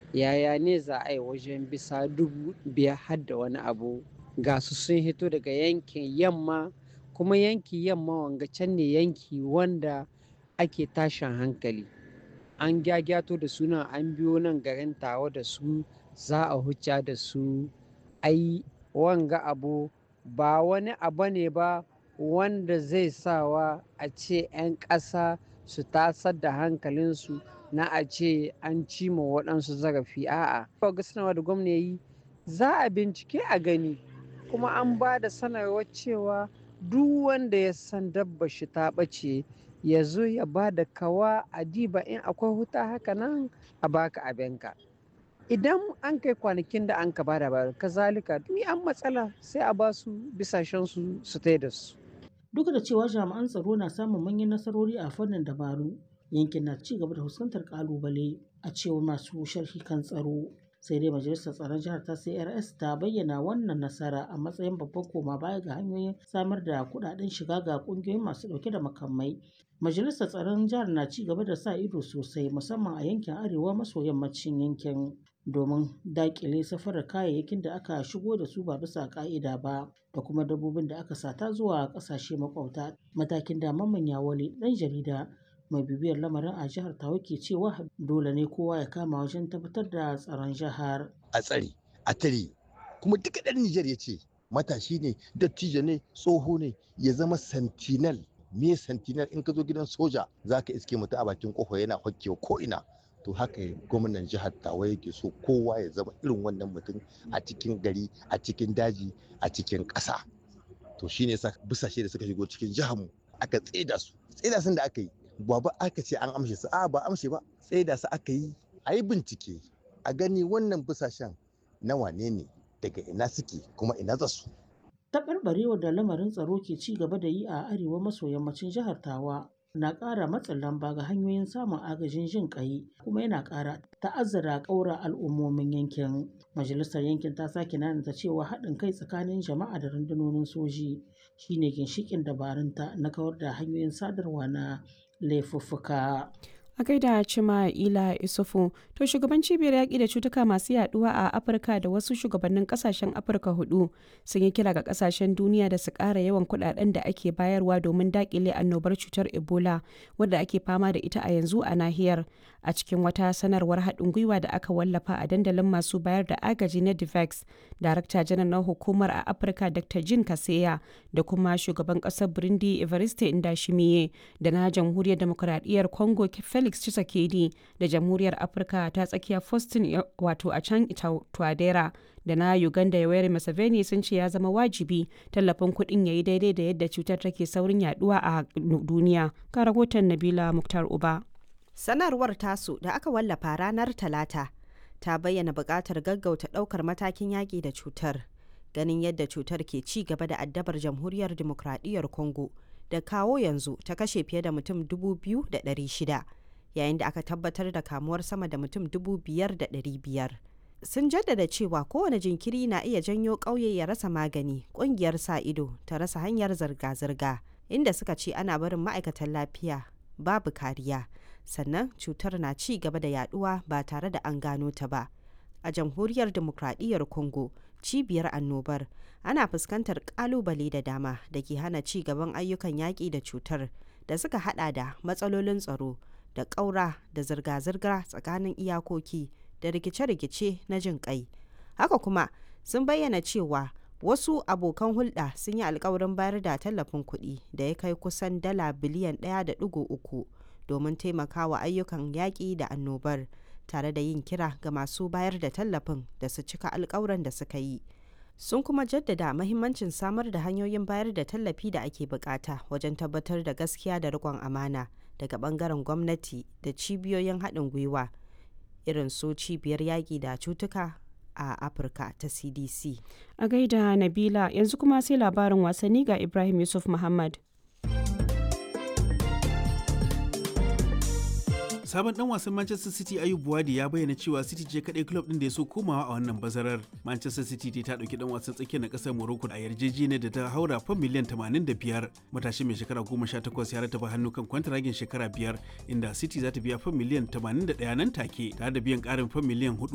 yaya ne za a yi wajen bisa dubu biyar har da wani abu ga su sun hito daga yankin yamma kuma yanki yamma wanga can ne yanki wanda ake tashin hankali an gyagyato da suna an biyo nan garin tawa da su za a hucca da su ai wanga abu ba wani abu ne ba wanda zai sawa a ce 'yan ƙasa su tasar da hankalinsu na a ce an cima waɗansu zarafi a'a ga sanarwa da gwamna yi za a bincike a gani kuma an ba da sanarwar cewa duk wanda ya san dabba shi ta ɓace ya zo ya ba da kawa a diba in akwai huta haka nan a baka abinka idan an kai kwanakin da an ka ba da ba kazalika ni an matsala sai a ba su bisashen su su da su duk da cewa jami'an tsaro na samun manyan nasarori a fannin dabaru yankin na ci gaba da fuskantar kalubale a cewar masu sharhi kan tsaro sai dai majalisar tsaron jihar ta crs ta bayyana wannan nasara a matsayin babban koma baya ga hanyoyin samar da kudaden shiga ga kungiyoyin masu dauke da makamai majalisar tsaron jihar na ci gaba da sa ido sosai musamman a yankin arewa maso yammacin yankin domin dakile safarar kayayyakin da aka shigo da su ba bisa ka'ida ba da kuma dabbobin da aka sata zuwa kasashe makwabta matakin da mamman yawale dan jarida mai bibiyar lamarin a jihar tawa ke cewa dole ne kowa ya kama wajen tabbatar da tsaron jihar a tsare a tare kuma duka ɗan Nijar ya ce matashi ne dattijo ne tsoho ne ya zama sentinel me sentinel in ka zo gidan soja za ka iske mutum a bakin kofa yana hokkewa ko ina to haka gwamnan jihar tawa yake so kowa ya zama irin wannan mutum a cikin gari a cikin daji a cikin ƙasa to shine yasa busashe da suka shigo cikin jihar mu aka tseda su tseda sun da aka yi ba ba aka ce an amshe su a ba amshe ba tseda su aka yi a yi bincike a gani wannan busashen na wane ne daga ina suke kuma ina za su taɓarɓarewar da lamarin tsaro ke ci gaba da yi a arewa maso yammacin jihar tawa na ƙara matsin lamba ga hanyoyin samun agajin jin ƙai kuma yana ƙara ta'azzara ƙaura al'ummomin yankin majalisar yankin ta sake nanata cewa haɗin kai tsakanin jama'a da rundunonin soji shine ginshiƙin dabarunta na kawar da hanyoyin sadarwa na laifuffuka a gaida cima ila isufu to shugaban cibiyar yaƙi da cutuka masu yaduwa a afirka da wasu shugabannin kasashen afirka hudu sun yi kira ga kasashen duniya da su ƙara yawan kuɗaɗen da ake bayarwa domin daƙile annobar cutar ebola wadda ake fama da ita a yanzu a nahiyar a cikin wata sanarwar haɗin gwiwa da aka wallafa a dandalin masu bayar da agaji na divex darakta janar na hukumar a afirka dr jin kaseya da kuma shugaban ƙasar burundi evariste indashimiye da na jamhuriyar demokuraɗiyyar congo felix Tshisekedi da jamhuriyar afirka ta tsakiya faustin wato a can tuadera da na uganda yoweri museveni sun ce ya zama wajibi tallafin kuɗin ya yi daidai da yadda cutar take saurin yaduwa a duniya ka rahoton nabila muktar uba sanarwar tasu da aka wallafa ranar talata ta bayyana buƙatar gaggauta ɗaukar matakin yaƙi da cutar ganin yadda cutar ke ci gaba da addabar jamhuriyar demokradiyyar congo da kawo yanzu ta kashe fiye da mutum 2,600 yayin da aka tabbatar da kamuwar sama da mutum 5,500 sun jaddada cewa kowane jinkiri na iya janyo ƙauye ya rasa magani ƙungiyar sa ido ta rasa hanyar zirga-zirga inda suka ce ana barin ma'aikatan lafiya babu kariya sannan cutar na ci gaba da yaduwa ba tare da an gano ta ba a jamhuriyar demokradiyyar congo cibiyar annobar ana fuskantar kalubale da dama da ke hana ci gaban ayyukan yaƙi da cutar da suka hada da matsalolin tsaro da ƙaura da zirga-zirga tsakanin iyakoki da rikice-rikice na jin ƙai haka kuma sun bayyana cewa wasu abokan hulɗa sun yi alkawarin bayar da tallafin kuɗi da ya kai kusan dala biliyan 1.3 domin taimakawa ayyukan yaƙi da annobar tare da yin kira ga masu bayar da tallafin da su cika alkawuran da suka yi sun kuma jaddada mahimmancin samar da hanyoyin bayar da tallafi da ake bukata wajen tabbatar da gaskiya da riƙon amana daga bangaren gwamnati da cibiyoyin haɗin gwiwa irin su cibiyar yaƙi da cutuka a afirka ta cdc a gaida nabila yanzu kuma sai labarin wasanni ga ibrahim yusuf muhammad sabon dan wasan Manchester City Ayub Buwadi ya bayyana cewa City ce kadai club din da ya so komawa a wannan bazarar. Manchester City ta dauki dan wasan tsakiyar na kasar Morocco a yarjejeniyar da ta haura fan miliyan 85. Matashi mai shekara 18 ya rataba hannu kan kwantaragin shekara biyar inda City za ta biya fan miliyan 81 nan take tare da biyan karin fan miliyan 4